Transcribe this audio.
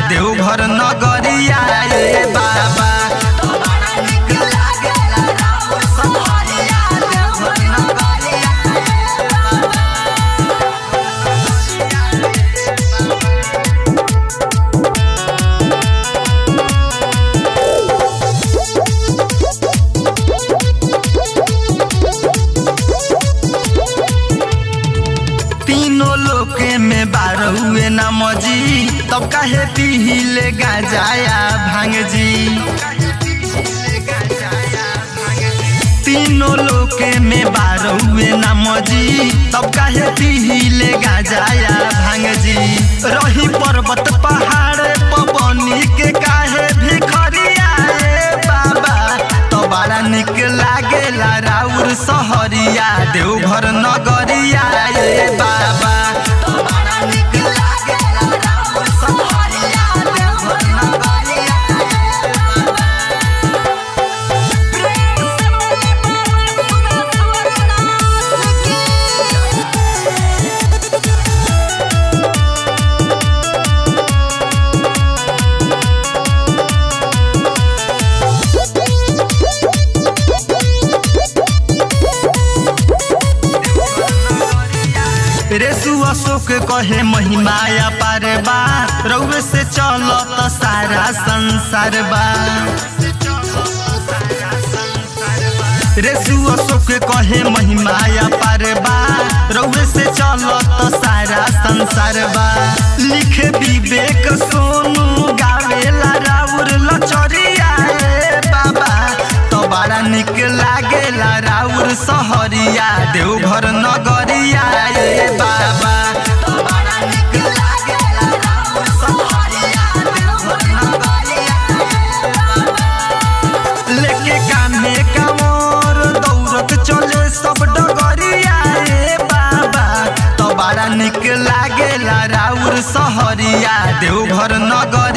देवघर नगरिया ए बाबा तीनों लोके में बार हुए ना मजी तब काहे पीले गाजाया भांग जी तीनों लोके में बार हुए ना मजी तब काहे पीले गाजाया भांग जी रही पर्वत पहाड़ पवनी के काहे भिखरिया ए बाबा तो बड़ा निक लागेला राउर सहरिया देवघर नगरिया ए बाबा रेसु अशोक कहे महिमाया पार बा रउए से चलत सारा संसार बा रेसु अशोक कहे महिमाया पार बा रउए से चलत सारा संसार बा लिख विवेक सोनू गावेला राउर लचरिया ए बाबा तो बड़ा निक लागेला राउर सहरिया देवघर नगरिया ए बाबा लेके कान्हे कामर दौड़त चले सब डगरिया ए बाबा तो बड़ा निक लागेला राउर सहरिया देवघर नगर